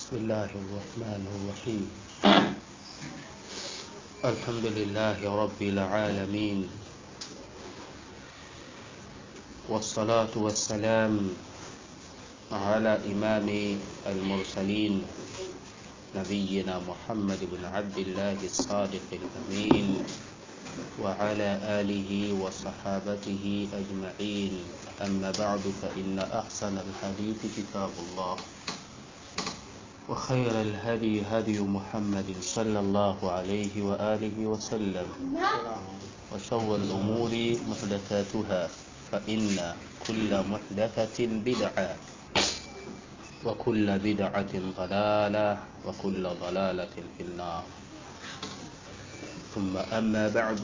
بسم الله الرحمن الرحيم الحمد لله رب العالمين والصلاة والسلام على إمام المرسلين نبينا محمد بن عبد الله الصادق الأمين وعلى آله وصحابته أجمعين أما بعد فإن أحسن الحديث كتاب الله وخير الهدي هدي محمد صلى الله عليه وآله وسلم وشر الأمور محدثاتها فإن كل محدثة بدعة وكل بدعة ضلالة وكل ضلالة في النار ثم أما بعد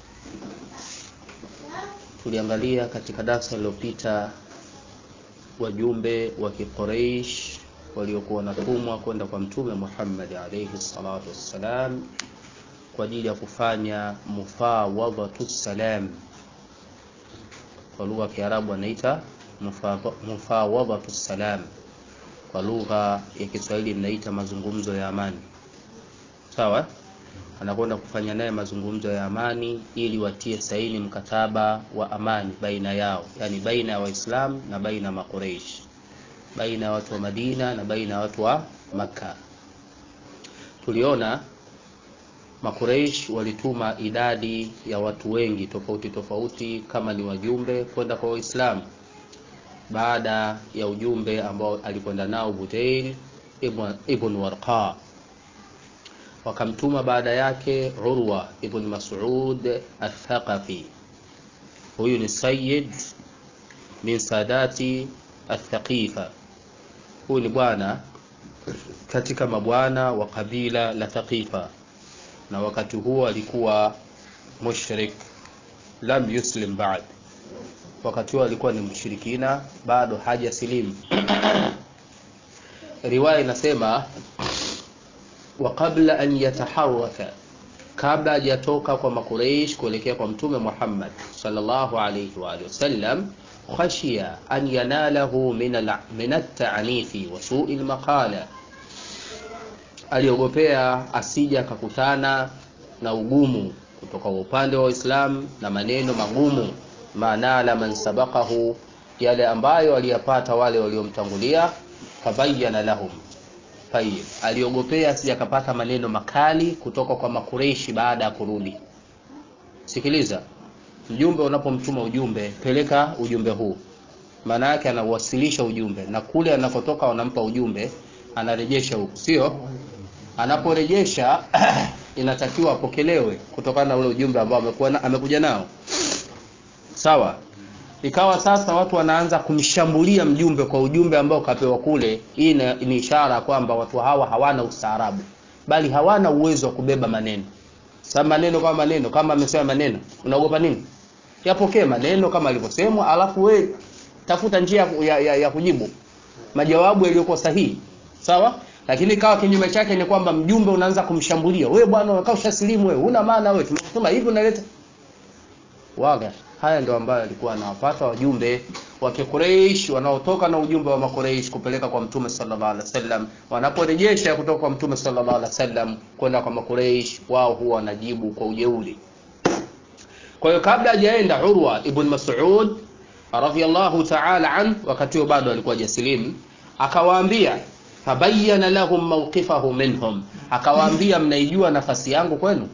tuliangalia katika darasa lililopita wajumbe wa kiquraish waliokuwa wanatumwa kwenda kwa mtume Muhammad alayhi salatu wassalam kwa ajili ya kufanya mufawadhatu salam kwa lugha ya Kiarabu anaita mufawadhatu salam kwa lugha ya Kiswahili inaita mazungumzo ya amani sawa anakwenda kufanya naye mazungumzo ya amani ili watie saini mkataba wa amani baina yao yani baina ya waislamu na baina ya makureishi baina ya watu wa Madina na baina ya watu wa Makka. Tuliona Makureish walituma idadi ya watu wengi tofauti tofauti kama ni wajumbe kwenda kwa Waislamu baada ya ujumbe ambao alikwenda nao Budail ibn, ibn Warqa wakamtuma baada yake Urwa ibn Mas'ud al-Thaqafi. Huyu ni sayyid min sadati Athaqifa. Huyu ni bwana katika mabwana wa kabila la Thaqifa, na wakati huo alikuwa mushrik, lam yuslim ba'd. Wakati huo alikuwa ni mshirikina, bado haja silimu. Riwaya inasema wa qabla an yataharraka, kabla hajatoka kwa Makureish kuelekea kwa Mtume Muhammad sallallahu alayhi wa alihi wasallam khashiya an yanalahu min at-ta'nifi wa su'i al-maqala, aliogopea asija akakutana na ugumu kutoka upande wa Uislamu na maneno magumu, manala man sabaqahu, yale ambayo aliyapata wale waliomtangulia. Fabayyana lahum Tayyib, aliogopea asija akapata maneno makali kutoka kwa Makureishi baada ya kurudi. Sikiliza, mjumbe unapomtuma ujumbe, peleka ujumbe huu. Maana yake anauwasilisha ujumbe, na kule anakotoka wanampa ujumbe, anarejesha huku, sio? Anaporejesha inatakiwa apokelewe kutokana na ule ujumbe ambao amekuwa amekuja nao, sawa. Ikawa sasa watu wanaanza kumshambulia mjumbe kwa ujumbe ambao kapewa kule. Hii ni ishara kwamba watu hawa hawana ustaarabu, bali hawana uwezo wa kubeba maneno. Sasa maneno kama maneno kama amesema maneno, unaogopa nini? Yapokee maneno kama alivyosemwa, alafu we tafuta njia ya, ya, ya kujibu majawabu yaliyokuwa sahihi, sawa. Lakini kawa kinyume chake ni kwamba mjumbe unaanza kumshambulia, wewe bwana, unakaa ushasilimu wewe, una maana wewe, tumesema hivi, unaleta waga. Haya ndio ambayo alikuwa anawapata wajumbe wa Quraysh wanaotoka na ujumbe wa Makuraish kupeleka kwa Mtume sallallahu alaihi wasallam. Wanaporejesha kutoka kwa Mtume sallallahu alaihi wasallam kwenda kwa Makuraish, wao huwa wanajibu kwa ujeuri. Kwa hiyo kabla hajaenda Urwa ibn Mas'ud radhiyallahu ta'ala an, wakati huo bado alikuwa hajasilimu, akawaambia fabayyana lahum mawqifahu minhum, akawaambia mnaijua nafasi yangu kwenu,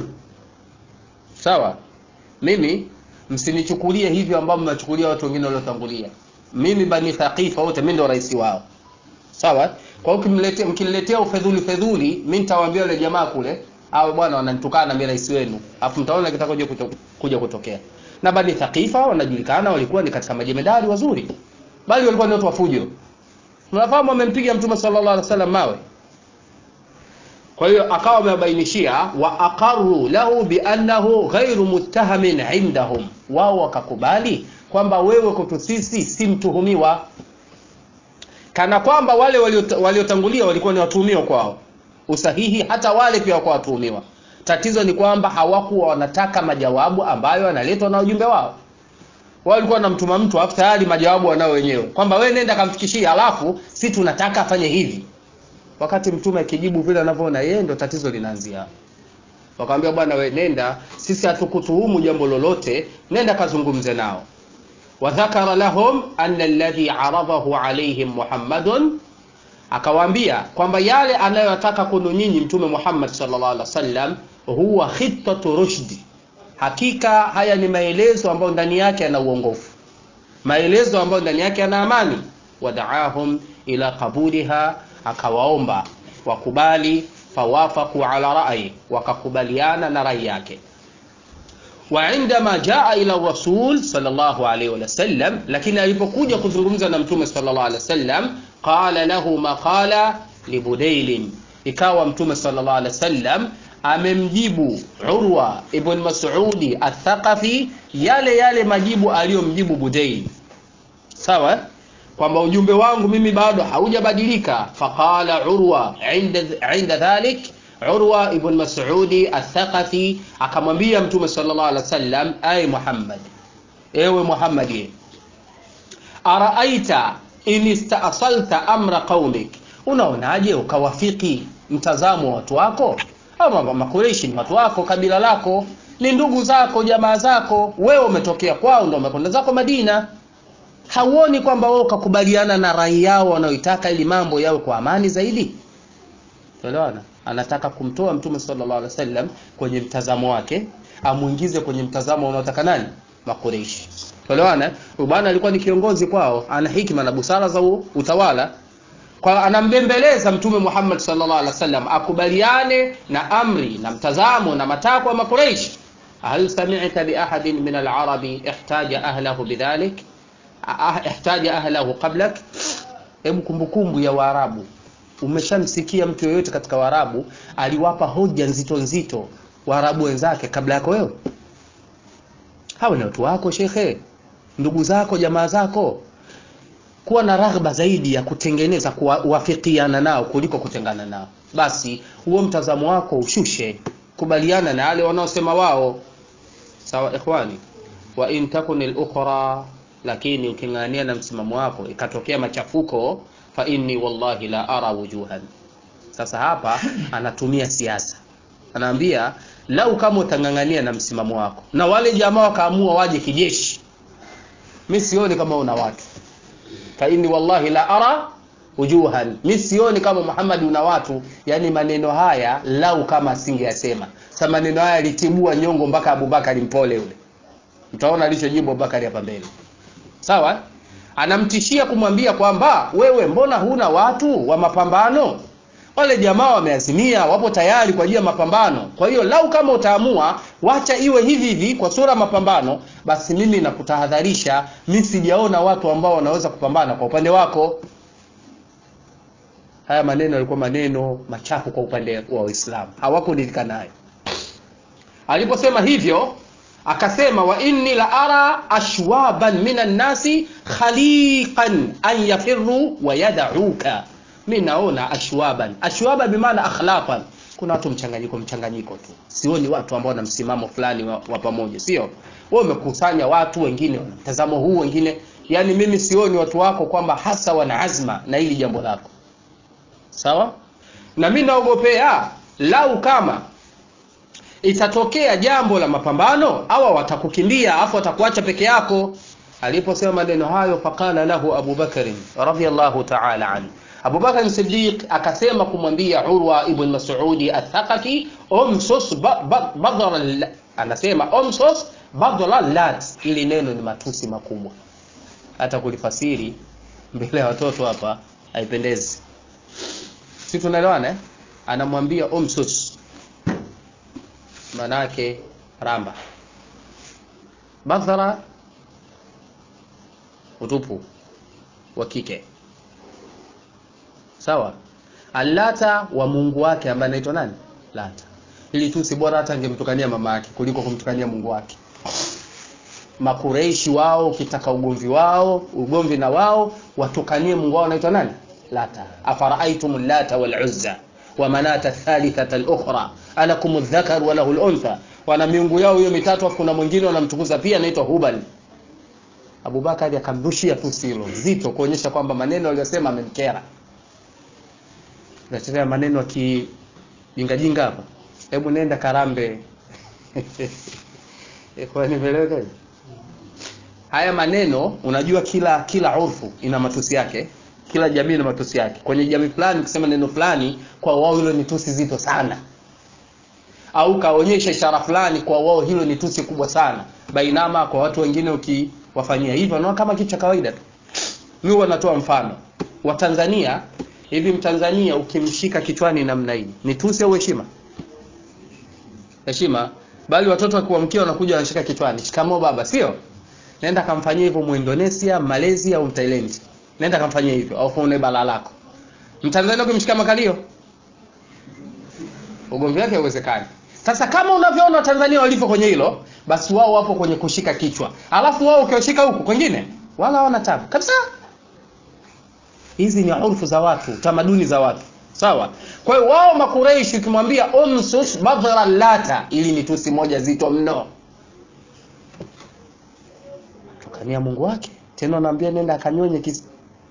sawa. Mimi msinichukulie hivyo ambavyo mnachukulia watu wengine waliotangulia. Mimi Bani Thaqifa wote mimi ndo rais wao, sawa. Kwa hiyo mkimletea mkiniletea ufedhuli fedhuli, mimi nitawaambia wale jamaa kule, au bwana wananitukana na mimi rais wenu, afu mtaona kitakoje kuja kutokea. Na Bani Thaqifa wanajulikana, walikuwa ni katika majemedari wazuri, bali walikuwa ni watu wa fujo. Tunafahamu wamempiga Mtume sallallahu alaihi wasallam mawe kwa hiyo akawa amewabainishia wa aqarru lahu bi annahu ghairu muttahamin indahum, wao wakakubali kwamba wewe kwetu sisi si mtuhumiwa, kana kwamba wale waliotangulia walikuwa ni watuhumiwa kwao. Usahihi hata wale pia wako watuhumiwa. Tatizo ni kwamba hawakuwa wanataka majawabu ambayo yanaletwa na ujumbe wao. Wao walikuwa wanamtuma mtu afu tayari majawabu wanao wenyewe, kwamba wewe nenda kamfikishie, alafu si tunataka afanye hivi wakati mtume akijibu vile anavyoona yeye ndo tatizo linaanzia wakamwambia bwana we nenda sisi hatukutuhumu jambo lolote nenda kazungumze nao wadhakara lahum anna alladhi aradahu alaihim muhammadun akawaambia kwamba yale anayotaka kwenu nyinyi mtume muhammad sallallahu alaihi wasallam huwa khitatu rushdi hakika haya ni maelezo ambayo ndani yake yana uongofu maelezo ambayo ndani yake yana amani wadaahum ila qabuliha akawaomba wakubali fawafaku ala rai wakakubaliana na rai yake وعندما جاء الى الرسول صلى الله عليه وسلم lakini alipokuja kuzungumza na mtume sallallahu alaihi wasallam qala lahu maqala libudailin ikawa mtume sallallahu alaihi wasallam amemjibu urwa ibn mas'udi athaqafi yale yale majibu aliyomjibu budail sawa kwamba ujumbe wangu mimi bado haujabadilika faqala urwa inda, inda dhalik urwa ibn mas'udi athaqafi akamwambia mtume sallallahu alaihi wasallam ay muhammad ewe muhammad araaita in istaasalta amra qaumik unaonaje ukawafiki mtazamo wa watu wako ama makureishi ni watu wako kabila lako ni ndugu zako jamaa zako wewe umetokea kwao ndo umekwenda zako madina hauoni kwamba wewe ukakubaliana na rai yao wanaoitaka ili mambo yawe kwa amani zaidi tuelewana anataka kumtoa mtume sallallahu alaihi wasallam kwenye mtazamo wake amuingize kwenye mtazamo unaotaka nani makureishi tuelewana huyu bwana alikuwa ni kiongozi kwao ana hikma na busara za utawala kwa anambembeleza mtume Muhammad sallallahu alaihi wasallam akubaliane na amri na mtazamo na matakwa ya makureishi hal sami'ta bi ahadin min al-arabi ihtaja ahlahu bidhalik ihtaja ahlahu qablak hebu kumbukumbu ya waarabu umeshamsikia mtu yoyote katika waarabu aliwapa hoja nzito nzito waarabu wenzake kabla yako wewe hawa ni watu wako shekhe ndugu zako jamaa zako kuwa na raghba zaidi ya kutengeneza kuwafikiana nao kuliko kutengana nao basi huo mtazamo wako ushushe kubaliana na wale wanaosema wao sawa ikhwani wa in takun al-ukhra lakini uking'ania na msimamo wako ikatokea machafuko fa inni wallahi la ara wujuhan sasa hapa anatumia siasa anaambia lau kama utang'ang'ania na msimamo wako na wale jamaa wakaamua waje kijeshi mi sioni kama una watu fa inni wallahi la ara wujuhan mi sioni kama Muhammad una watu yani maneno haya lau kama asingeyasema sa maneno haya litibua nyongo mpaka Abubakari mpole ule mtaona alichojibu Abubakari hapa mbele sawa anamtishia kumwambia kwamba wewe mbona huna watu wa mapambano wale jamaa wameazimia wapo tayari kwa ajili ya mapambano kwa hiyo lau kama utaamua wacha iwe hivi hivi kwa sura mapambano basi mimi nakutahadharisha mi sijaona watu ambao wanaweza kupambana kwa upande wako haya maneno yalikuwa maneno machafu kwa upande wa Uislamu hawakuridhika nayo aliposema hivyo akasema wa inni la ara ashwaban minan nasi khaliqan an yafirru wa yad'uka mi naona ashwaban ashwaba bimaana akhlaqan kuna watu mchanganyiko mchanganyiko tu sioni watu ambao wana msimamo fulani wa, wa pamoja sio wewe umekusanya watu wengine wana mtazamo huu wengine yani mimi sioni watu wako kwamba hasa wana azma na hili jambo lako sawa na mi naogopea lau kama itatokea jambo la mapambano awa watakukimbia afu watakuacha peke yako aliposema maneno hayo faqala lahu Abu Bakr radhiyallahu ta'ala anhu Abu Bakr Siddiq akasema kumwambia Urwa ibn Mas'udi Athaqafi umsus badra anasema umsus badra lat ili neno ni matusi makubwa hata kulifasiri mbele ya watoto hapa haipendezi si tunaelewana eh? anamwambia umsus manake ramba badhara utupu wa kike sawa alata wa mungu wake ambaye anaitwa nani lata ili tu si bora hata angemtukania mama yake kuliko kumtukania mungu wake makureishi wao ukitaka ugomvi wao ugomvi na wao watukanie mungu wao anaitwa nani lata afara'aytum lata wal uzza wa manata thalithata al-ukhra alakum adh-dhakar wa lahu al-untha wana miungu yao hiyo mitatu afu kuna mwingine wanamtukuza pia anaitwa hubal Abubakari akamrushia tu silo zito kuonyesha kwamba maneno aliyosema amemkera natetea maneno ya kijingajinga hapa hebu nenda karambe kwa nimeeleweka hivi? haya maneno unajua kila kila urfu ina matusi yake kila jamii ina matusi yake kwenye jamii fulani ukisema neno fulani kwa wao hilo ni tusi zito sana au kaonyesha ishara fulani kwa wao hilo ni tusi kubwa sana bainama kwa watu wengine ukiwafanyia hivyo wanaona kama kitu cha kawaida tu mimi huwa natoa mfano wa Tanzania hivi mtanzania ukimshika kichwani namna hii ni tusi au heshima heshima bali watoto wakiwamkia wanakuja wanashika kichwani shikamoo baba sio nenda kamfanyia hivyo muindonesia malaysia au mthailand nenda kamfanyia hivyo au fuone bala lako mtanzania ukimshika makalio ugomvi wake hauwezekani sasa kama unavyoona watanzania walivyo kwenye hilo basi wao wapo kwenye kushika kichwa alafu wao ukiwashika huku kwengine wala hawana tabu kabisa hizi ni urfu za watu tamaduni za watu sawa kwa hiyo wao makureishi ukimwambia umsus badhra lata ili ni tusi moja zito mno tukania mungu wake tena anaambia nenda akanyonye kisi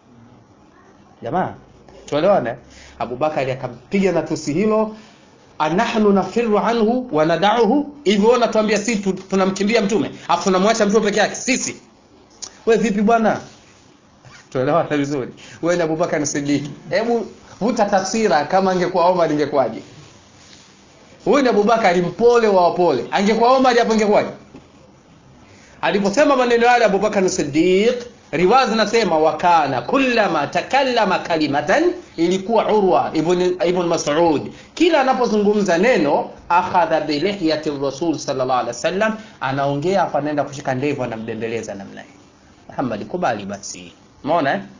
jamaa tuelewane abubakari akampiga na tusi hilo anahnu nafiru anhu wanadauhu hivyo natuambia si tu- tunamkimbia mtume afu tunamwacha mtume peke yake sisi we vipi bwana tuelewana vizuri wewe ni abubakar sidik hebu vuta taswira kama angekuwa omar ingekuwaje huyu ni abubakari mpole wa wapole angekuwa omar hapo ingekuwaje aliposema maneno yale abubakar sidiq riwaya zinasema wakana kullama takallama kalimatan ilikuwa urwa ibn, ibn masud kila anapozungumza neno akhadha bilihyati rasul sallallahu alaihi wasallam anaongea afa anaenda kushika ndevu anamdembeleza namna hii muhammad kubali basi umeona eh?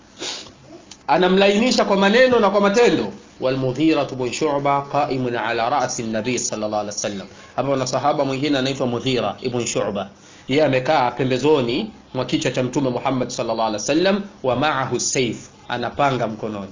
anamlainisha kwa maneno na kwa matendo والمغيرة بن شعبة قائم على رأس النبي صلى الله عليه وسلم hapa na sahaba mwingine anaitwa Mudhira ibn Shu'ba yeye amekaa pembezoni mwa kichwa cha mtume Muhammad sallallahu alaihi wasallam wa ma'ahu sayf anapanga mkononi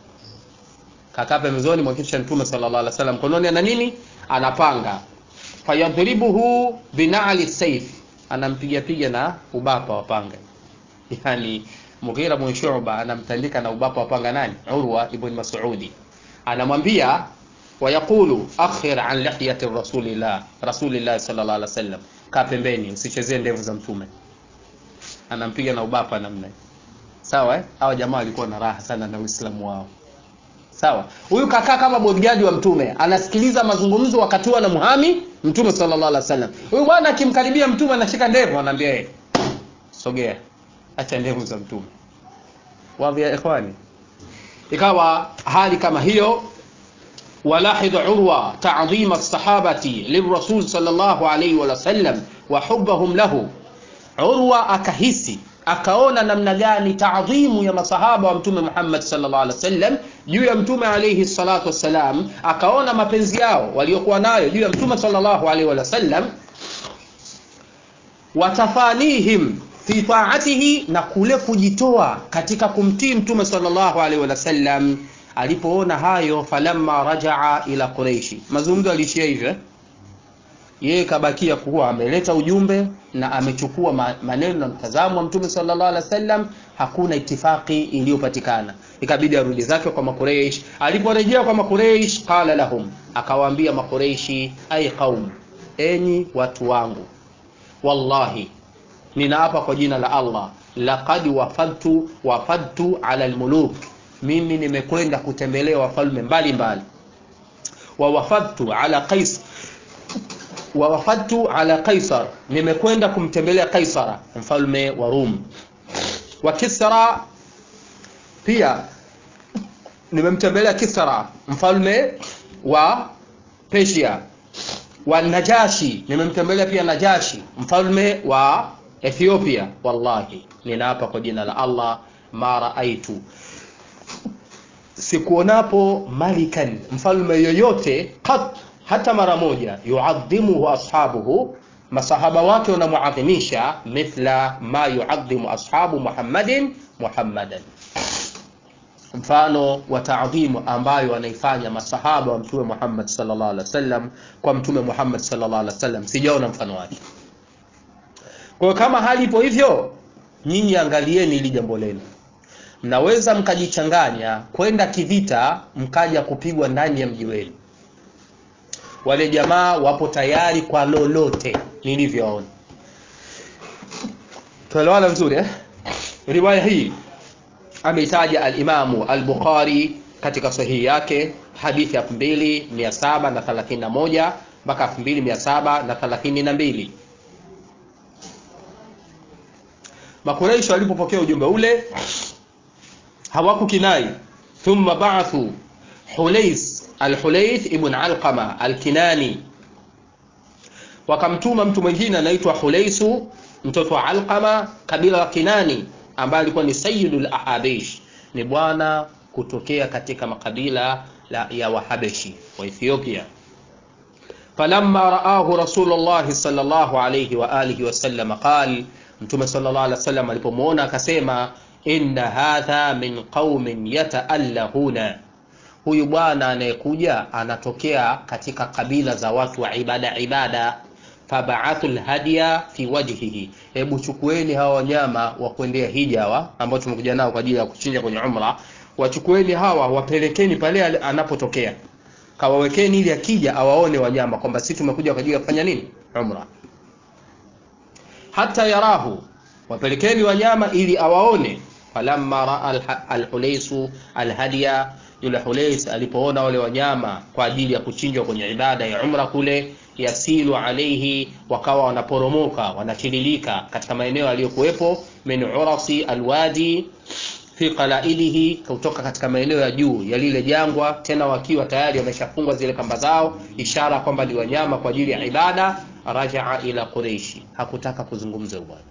kakaa pembezoni mwa kichwa cha mtume sallallahu alaihi wasallam mkononi ana nini anapanga fayadhribuhu bina'li sayf anampiga piga na ubapa wa panga yani Mughira bin Shu'ba anamtandika na ubapa wa panga nani Urwa ibn Mas'udi anamwambia wayaqulu akhir an lihyati rasulillah rasulillah sallallahu alaihi wasallam kaa pembeni usichezee ndevu za mtume anampiga na ubapa namna hii. sawa eh hawa jamaa walikuwa na raha sana na uislamu wao sawa huyu kakaa kama bodyguard wa mtume anasikiliza mazungumzo wakati huo anamuhami mtume sallallahu alaihi wasallam huyu bwana akimkaribia mtume anashika ndevu anaambia yeye sogea acha ndevu za mtume wadhi ya ikhwani ikawa hali kama hiyo ولاحظ عروة تعظيم الصحابة للرسول صلى الله عليه وسلم وحبهم له Urwa akahisi akaona namna gani taadhimu ya masahaba wa mtume Muhammad sallallahu alaihi wasallam juu ya mtume alayhi salatu wassalam, akaona mapenzi yao waliokuwa nayo juu ya mtume sallallahu alaihi wasallam, watafanihim fi taatihi, na kule kujitoa katika kumtii mtume sallallahu alaihi wasallam. Alipoona hayo, falamma rajaa ila Quraishi, mazungumzo aliishia hivyo eh? yeye kabakia kuwa ameleta ujumbe na amechukua ma- maneno na mtazamo wa mtume sallallahu alaihi wasallam hakuna itifaki iliyopatikana ikabidi arudi zake kwa makureish aliporejea kwa makureish qala lahum akawaambia makureishi ay qaum enyi watu wangu wallahi ninaapa kwa jina la allah laqad wafadtu wafadtu ala almuluk mimi nimekwenda kutembelea wafalme mbalimbali wa wafadtu ala qais wa wafadtu ala Qaisar, nimekwenda kumtembelea Kaisara mfalme wa Rum. Wa Kisra pia nimemtembelea Kisra mfalme wa Persia. Wa Najashi nimemtembelea pia Najashi mfalme wa Ethiopia. Wallahi, ninaapa kwa jina la Allah, ma raaitu sikuonapo malikan mfalme yoyote qat hata mara moja yuadhimuhu ashabuhu masahaba wake wanamuadhimisha mithla ma yuadhimu ashabu muhammadin muhammadan mfano wa taadhimu ambayo wanaifanya masahaba wa mtume muhammad sallallahu alaihi wasallam kwa mtume muhammad sallallahu alaihi wasallam sijaona mfano wake kwa hiyo kama hali ipo hivyo nyinyi angalieni ili jambo lenu mnaweza mkajichanganya kwenda kivita mkaja kupigwa ndani ya mji wenu wale jamaa wapo tayari kwa lolote nilivyoona tuelewana vizuri eh? riwaya hii ameitaja alimamu al-bukhari katika sahihi yake hadithi ya 2731 mpaka 2732 makuraishi walipopokea ujumbe ule hawakukinai thumma ba'athu hulais al-hulaith ibn alqama al-kinani wakamtuma mtu mwingine anaitwa hulaisu mtoto wa alqama kabila la kinani ambaye alikuwa ni sayyidul ahabish ni bwana kutokea katika makabila la, ya wahabeshi wa ethiopia falamma raahu rasulullah sallallahu alayhi wa alihi wasallam qal mtume sallallahu alayhi wasallam alipomwona akasema inna hadha min qaumin yataallahuna huyu bwana anayekuja anatokea katika kabila za watu wa ibada ibada fabaathu lhadya fi wajhihi hebu chukueni hawa wanyama wa kuendea hija hawa ambao tumekuja nao kwa ajili ya kuchinja kwenye umra wachukueni hawa wapelekeni pale anapotokea kawawekeni ili akija awaone wanyama kwamba sisi tumekuja kwa ajili ya kufanya nini umra hata yarahu wapelekeni wanyama ili awaone falamma raa alhulaisu alhadiya yule hulais alipoona wale wanyama kwa ajili ya kuchinjwa kwenye ibada ya umra kule yasilu alaihi wakawa wanaporomoka wanatiririka katika maeneo yaliyokuwepo min urasi alwadi fi qalailihi kutoka katika maeneo ya juu ya lile jangwa tena wakiwa tayari wameshafungwa zile kamba zao ishara kwamba ni wanyama kwa ajili ya ibada rajaa ila quraishi hakutaka kuzungumza bwana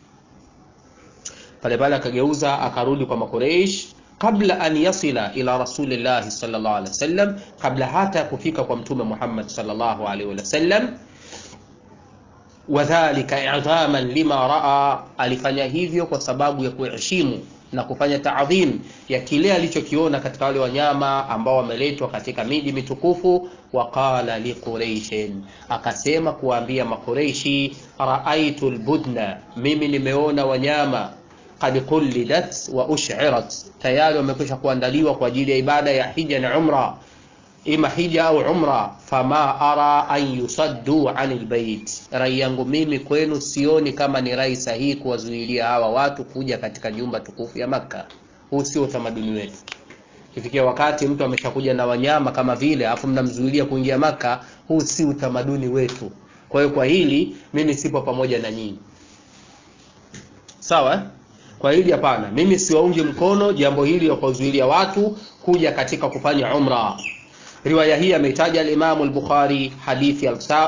pale pale akageuza akarudi kwa makureish kabla an yasila ila rasulillahi sallallahu alaihi wasallam kabla hata ya kufika kwa mtume Muhammad sallallahu alaihi wasallam wadhalika idhaman lima raa alifanya hivyo kwa sababu ya kuheshimu na kufanya taadhim ya kile alichokiona katika wale wanyama ambao wameletwa katika miji mitukufu waqala liquraishin akasema kuwaambia makureishi raaitu lbudna mimi nimeona wanyama qad qulidat wa ushirat tayari wamekwisha kuandaliwa kwa ajili ya ibada ya hija na umra ima hija au umra fama ara an yusaddu anil bait rai yangu mimi kwenu sioni kama ni rai sahihi kuwazuilia hawa watu kuja katika nyumba tukufu ya makka huu sio utamaduni wetu kifikia wakati mtu ameshakuja na wanyama kama vile afu mnamzuilia kuingia maka huu si utamaduni wetu kwa hiyo kwa hili mimi sipo pamoja na nyinyi sawa eh? kwa hili hapana mimi siwaungi mkono jambo hili la kuwazuilia watu kuja katika kufanya umra riwaya hii ameitaja alimamu al-bukhari hadithi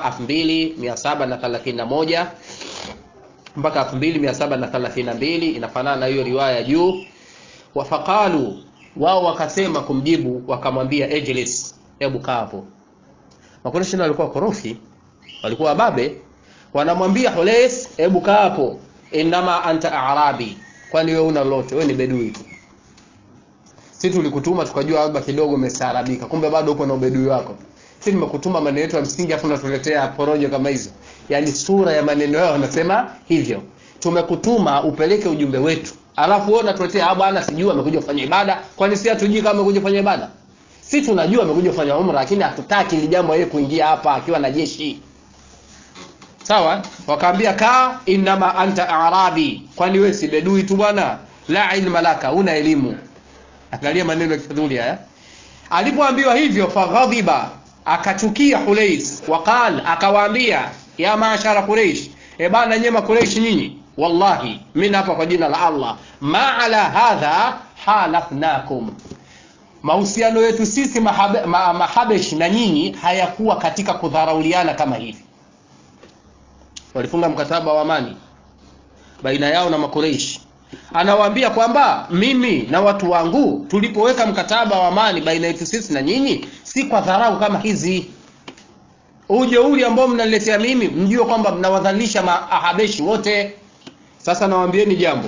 2731 mpaka 2732 inafanana na hiyo riwaya juu wafaqalu wao wakasema kumjibu wakamwambia ejlis hebu kaa hapo makoreshi walikuwa korofi walikuwa wababe wanamwambia hules hebu kaa hapo inama anta arabi kwani wewe una lolote wewe ni bedui tu si tulikutuma tukajua labda kidogo umestaarabika kumbe bado upo na ubedui wako si nimekutuma maneno yetu ya msingi afu unatuletea porojo kama hizo yaani sura ya maneno yao wanasema hivyo tumekutuma upeleke ujumbe wetu alafu wewe unatuletea ah bwana sijui amekuja kufanya ibada kwani si hatujui kama amekuja kufanya ibada si tunajua amekuja kufanya umra lakini hatutaki ili jambo yeye kuingia hapa akiwa na jeshi sawa wakaambia kaa inama anta arabi kwani wewe si bedui tu bwana la ilma laka una elimu angalia maneno ya kidhuli haya alipoambiwa hivyo faghadhiba akachukia hulais waqal akawaambia ya maashara quraish e bana nyema quraish nyinyi wallahi mimi hapa kwa jina la Allah ma ala hadha halafnakum mahusiano yetu sisi mahabe, ma, mahabesh na nyinyi hayakuwa katika kudharauliana kama hivi walifunga mkataba wa amani baina yao na makureishi anawaambia kwamba mimi na watu wangu tulipoweka mkataba wa amani baina yetu sisi na nyinyi si kwa dharau kama hizi ujeuri ambao mnaniletea mimi mjue kwamba mnawadhalilisha maahabeshi wote sasa nawaambieni jambo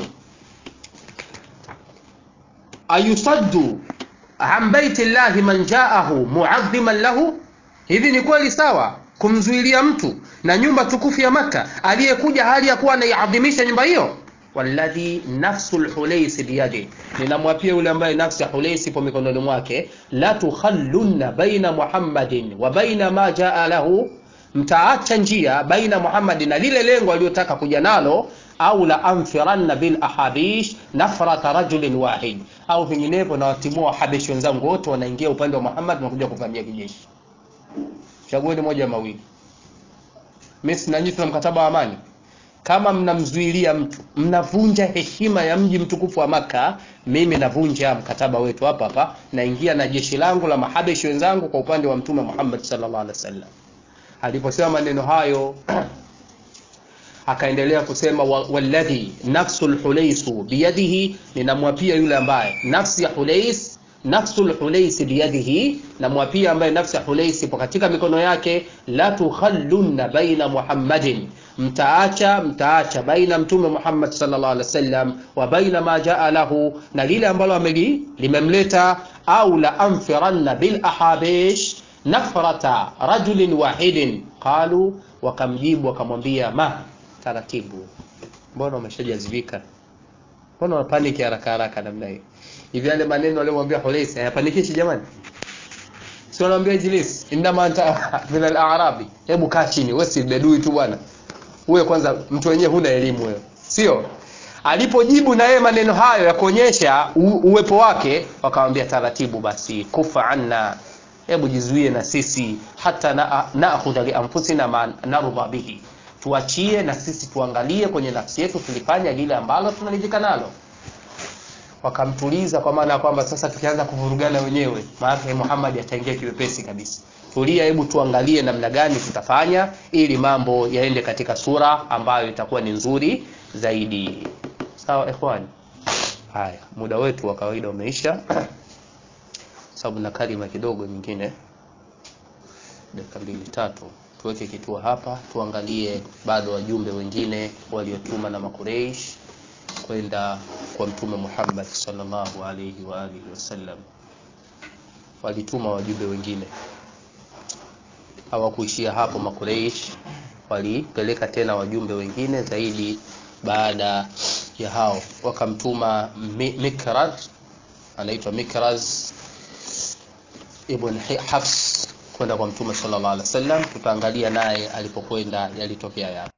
ayusaddu an baiti llahi man jaahu muadhiman lahu hivi ni kweli sawa kumzuilia mtu na nyumba tukufu ya maka aliyekuja hali ya kuwa anaiadhimisha nyumba hiyo walladhi nafsu lhuleisi biyadi, ninamwapia yule ambaye nafsi ya Huleisi ipo mikononi mwake, la tukhallunna baina Muhammadin wa baina ma jaa lahu, mtaacha njia baina Muhammadin na lile lengo aliyotaka kuja nalo, au la anfiranna bil ahabish nafrata rajulin wahid, au vinginevyo nawatimua wahabishi wenzangu wote wanaingia upande wa Muhammad na kuja kuvamia kijeshi. Chagueni moja ya mawili. Mimi na nyinyi tuna mkataba wa amani kama mnamzuilia mtu mnavunja heshima ya mji mtukufu wa Maka, mimi navunja mkataba wetu hapa hapa, naingia na jeshi langu la mahabeshi wenzangu kwa upande wa Mtume Muhammad sallallahu alaihi wasallam. Aliposema maneno hayo akaendelea kusema walladhi nafsul hulaisu biyadihi, ninamwapia yule ambaye nafsi ya Hulais nafsul Hulais biyadihi, namwapia ambaye nafsi ya Hulais ipo katika mikono yake, la tukhallunna baina Muhammadin mtaacha mtaacha baina mtume Muhammad sallallahu alaihi wasallam wa baina ma jaa lahu, na lile ambalo ameli limemleta, au la anfiranna bil ahabish nafrata rajulin wahidin. Qalu, wakamjibu wakamwambia, ma taratibu, mbona umeshajazivika, mbona unapaniki haraka haraka namna hii? Hivi yale maneno aliyomwambia Hulais hayapanikishi jamani? Si wanaambia ijlis, innama anta min al-a'rabi, hebu kaa chini, wewe si bedui tu bwana wewe kwanza mtu wenyewe huna elimu wewe, sio? Alipojibu na yeye maneno hayo ya kuonyesha uwepo wake, wakamwambia taratibu, basi kufa anna, hebu jizuie na sisi, hata naakhudha li anfusina ma narudha bihi, tuachie na sisi tuangalie kwenye nafsi yetu tulifanya lile ambalo tunaridhika nalo. Wakamtuliza kwa maana ya kwamba sasa tukianza kuvurugana wenyewe, maana Muhammad ataingia kiwepesi kabisa tulia, hebu tuangalie namna gani tutafanya ili mambo yaende katika sura ambayo itakuwa ni nzuri zaidi. Sawa ikhwani? Haya, muda wetu wa kawaida umeisha, sababu na kalima kidogo nyingine, dakika mbili tatu, tuweke kituo hapa, tuangalie bado wajumbe wengine waliotuma na Makureish kwenda kwa Mtume Muhammad sallallahu alaihi wa alihi wasallam. Walituma wajumbe wengine hawakuishia hapo. Makureish walipeleka tena wajumbe wengine zaidi. Baada ya hao wakamtuma Mikraz, anaitwa Mikraz ibn Hafs kwenda kwa Mtume sallallahu alaihi wasallam. Tutaangalia naye alipokwenda yalitokea yapi.